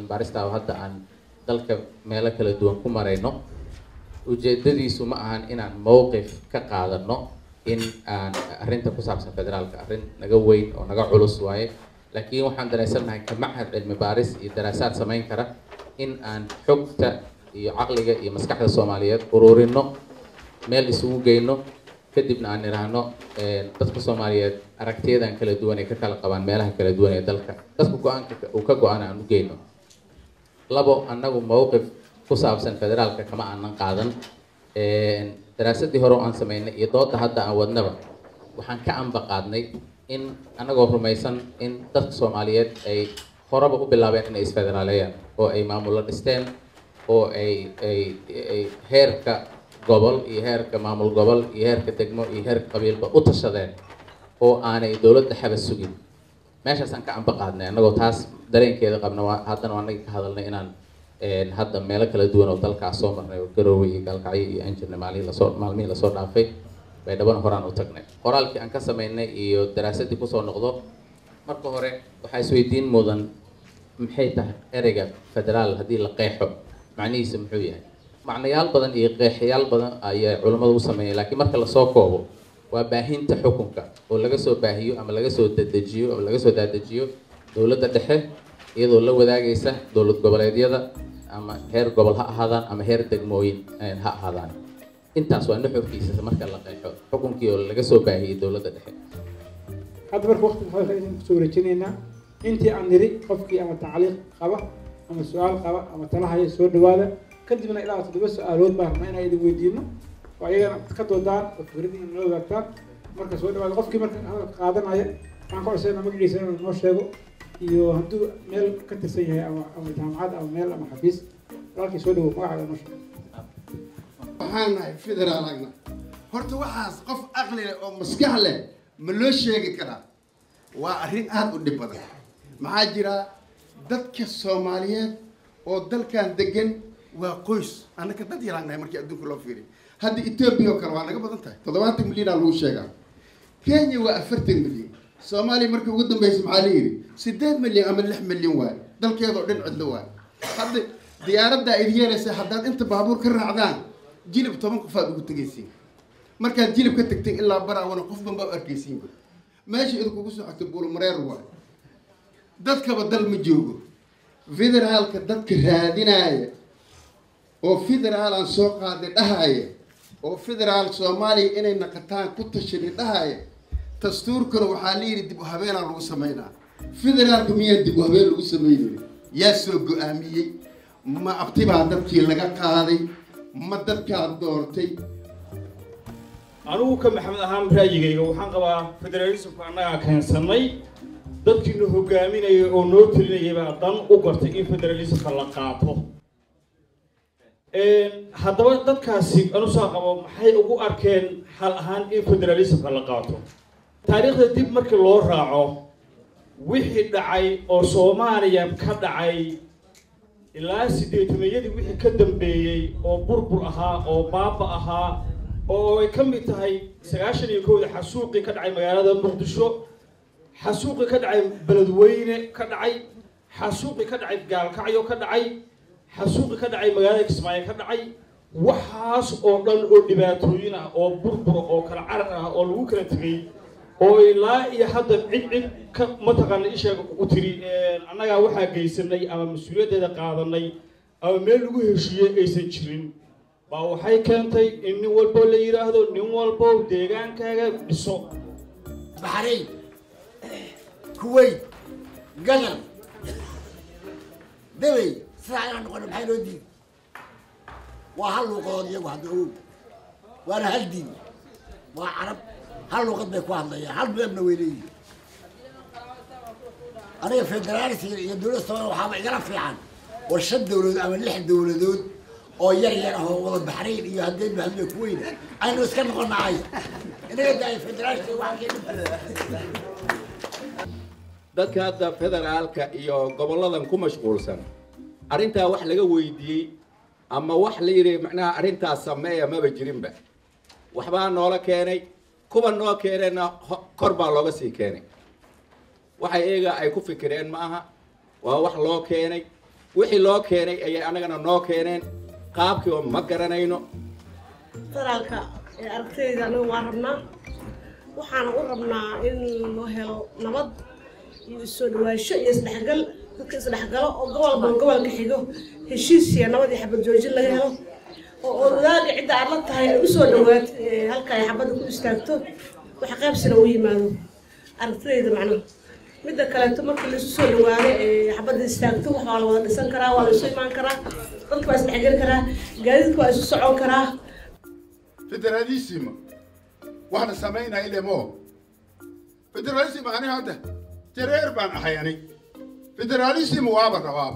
cilmi baarista oo hadda aan dalka meelo kala duwan ku marayno ujeedadiisu ma ahan inaan mowqif ka qaadano in aan arrinta ku saabsan federaalka arrin naga weyn oo naga culus waaye laakiin waxaan dareensannahay ka machad cilmi baaris iyo daraasaad samayn kara in aan xogta iyo caqliga iyo maskaxda soomaaliyeed ururino meel isugu geyno kadibna aan idhaahno dadka soomaaliyeed aragtiyadan kala duwan ay ka kala qabaan meelaha kala duwan ee dalka dadka go-aanka uu ka go-aan aan u geyno labo annagu mowqif ku saabsan federaalka kama aanan qaadan daraasadii hore oo aan sameynay iyo dooda hadda aan wadnaba waxaan ka amba qaadnay in annagoo rumaysan in dadka soomaaliyeed ay horeba u bilaabeen inay isfederaaleeyaan oo ay maamulo dhisteen oo ay ay ay heerka gobol iyo heerka maamul gobol iyo heerka degmo iyo heerka qabiilba u tashadeen oo aanay dowladda xaba sugin meeshaasaan ka amba qaadnay annagoo taas dareenkeeda qabna waa haddana waa annaga ka hadalnay inaan hadda meelo kala duwan oo dalkaas soo marnay oo garoowe iyo gaalkacyo iyo aan jirnay maalihii lasoo maalmihii lasoo dhaafay baydhabana horaan u tagnay qoraalkii aan ka sameynay iyo daraasadii kusoo noqdo marka hore waxaa isweydiin mudan maxay tahay ereyga federaal haddii la qeexo macnihiisa muxuu yahay macnayaal badan iyo qeexayaal badan ayaa culammadu u sameeyay laakiin marka lasoo koobo waa baahinta xukunka oo laga soo baahiyo ama laga soo dadejiyo ama laga soo daadejiyo dowladda dhexe iyadoo la wadaagaysa dowlad goboleedyada ama heer gobol ha ahaadaan ama heer degmooyin ha ahaadaan intaas waa nuxurkiisa marka la qeexo xukunkii oo laga soo baahiyey dowladda dhexe hadda marka waqtiga hadalka idin kusoo wareejinaynaa intii aan niri qofkii ama tacliiq qaba ama su-aal qaba ama talahaya soo dhawaada kadibna ilaa toddoba su-aalood baan rabnaa inaan idin weydiino oo ayagana ka doodaan oo fikradiina noo wadaagtaan marka soo dhawaada qofkii marka hadalka qaadanaya waxaan ka codsayna magaciisa inuu noo sheego iyo hadduu meel ka tirsan yahay ama ama jaamacad ama meel ama xafiis walaalkii soo dhawow magacaaga noo sheego waxaan nahay federaal agna horta waxaas qof aqli leh oo maskax leh ma loo sheegi karaa waa arrin aada u dhib badan maxaa jira dadka soomaaliyeed oo dalkan degan waa qoys annaka dad yaraan nahay markii adduunka loo fiiriy hadda etoobiya oo kale waa naga badan tahay toddobaatan milyanaa lagu sheegaa kenya waa afartan milyan soomaaliya markii ugu dambeysay maxaa la yidhi siddeed milyan ama lix milyan waay dalkeedoo dhan cidlo waay hadda diyaaraddaa idi yeelaysa haddaad inta baabuur ka raacdaan jilib toban qofaad ugu tegaysiin markaad jilib ka tagteen ilaa baraawana qof banbaa u arkaysiinba meesha idinkugu socota buulmareer waay dadkaba dal ma joogo federaalka dadka raadinaya oo federaal aan soo qaaday dhahaya oo federaal soomaaliya inay naqataan ku tashani dhahaya dastuurkana waxaa la yidhi dib u habeenaa lagu sameynaa federaalka miyaan dib u habeen lagu sameynay yaa soo go-aamiyey ma abtibaa dadkii laga qaaday ma dadkaad doortay anigu ka maxamed ahaan ra'yigayga waxaan qabaa federalismka annagaa keensanay dadkiina hogaaminaya oo noo telinayay baa dan u gartay in federalismka la qaato haddaba dadkaasi anusaa qabo maxay ugu arkeen xal ahaan in federalismka la qaato taariikhda dib markii loo raaco wixii dhacay oo soomaaliya ka dhacay ilaa sideetameeyadii wixii ka dambeeyey oo burbur ahaa oo baaba ahaa oo ay ka mid tahay sagaashan iyo kowda xasuuqii ka dhacay magaalada muqdisho xasuuqii ka dhacay beledweyne ka dhacay xasuuqii ka dhacay gaalkacyo ka dhacay xasuuqii ka dhacay magaalada kismaayo ka dhacay waxaas oo dhan oo dhibaatooyin ah oo burbura oo kala carar ah oo lagu kala tegay oo ilaa iyo hadda cid cid ka mataqaana isheega u tiri annagaa waxaa geysanay ama mas-uuliyaddeeda qaadanay ama meel lagu heshiiyey aysan jirin baa waxay keentay in nin walbo la yidhaahdo nin walbo deegaankaaga dhiso baxrayn kuwait gadan debey sidaa inaan noqono maxay noo diiday waa hal luuqadood iyagu hadda ogow waana hal diin waa carab hal luuqad bay ku hadlayaan hal midabna way leeyihin aniga federaalisiga iyo dowladda soomaaliya waxaaba igala fiican war shan dowladood ama lix dowladood oo yar yar ah oo wada baxrayn iyo haddeen bahadle ku weyna aynu iska noqonaay inaga daaya federaalisiga waxaa dadka hadda federaalka iyo gobolladan ku mashquulsan arrintaa wax laga weydiiyey ama wax la yidhi macnaha arrintaas sameeya maba jirinba waxbaa noola keenay kuwa noo keenayna kor baa looga sii keenay waxa iyaga ay ku fikireen ma aha waa wax loo keenay wixii loo keenay ayay annagana noo keeneen qaabkii oo ma garanayno federaalka ee aragtayda anaga waa rabnaa waxaana u rabnaa in loo helo nabad iyo isoo dhawaansho iyo isdhexgal dadka isdhexgalo oo gobolba gobolka xigo heshiis iyo nabad iyo xabad joojin laga helo oo oo wadaaga cidda aad la tahay ay usoo dhawaat halka ay xabadda ku istaagto wax qaybsina u yimaado aragtidayda macnaha midda kaleeto markii laisu soo dhawaado ee xabadda istaagto wax waa la wada dhisan karaa waa la isu imaan karaa dadka waa isdhexgeli karaa gaadiidka waa isu socon karaa federalismo waxna samaynaya ilemo federalism ani hadda jareer baan ahay ani federalism waaba rabaaba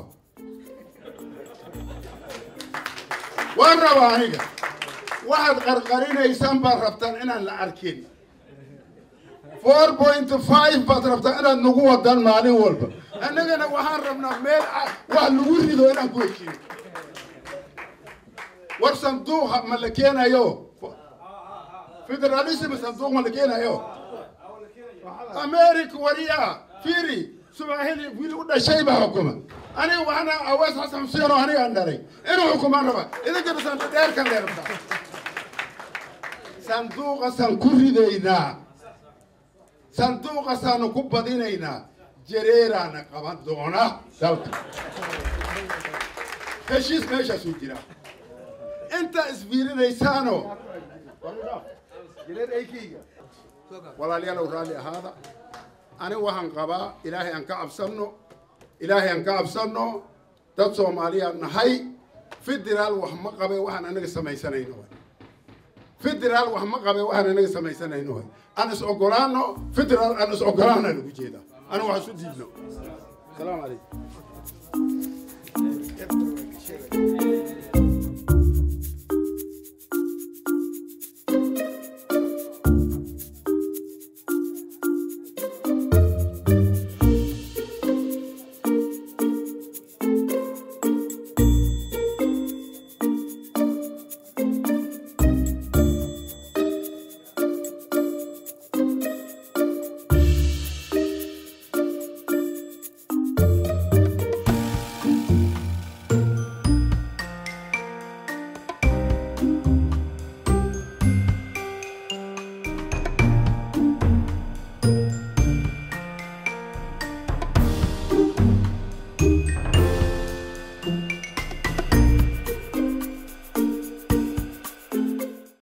waan rabaa aniga waxaad qarqarinaysaan baad rabtaan inaan la arkin four point five baad rabtaan inaad nagu wadaan maalin walba annagana waxaan rabnaa meel wax lagu rido inaan ku heshiino war sanduuqa ma la keenayo federalism sanduuq ma la keenayo america wariya firi subahili wiil u dhashay baa xukuma aniga waxaana awaas xasan xuseen oo aniga aan dhalay inuu xukumaan raba idinkana santa dheerkan lee rabtaa sanduuqasaan ku ridaynaa sanduuqasaanu ku badinaynaa jareeraana qaban doona dalka heshiis meeshaasuu jira inta isfiirinaysaano walaalayaalow raalli ahaada ani waxaan qabaa ilaahay aan ka cabsanno ilaahay aan ka cabsanno dad soomaaliyaan nahay federaal wax ma qabe waxaan anaga samaysanayno federaal wax ma qabe waxaan anaga samaysanayno aan is ogolaano federaal aan is ogolaana lagu jeedaa ani wax isu diidno salaamu calaykum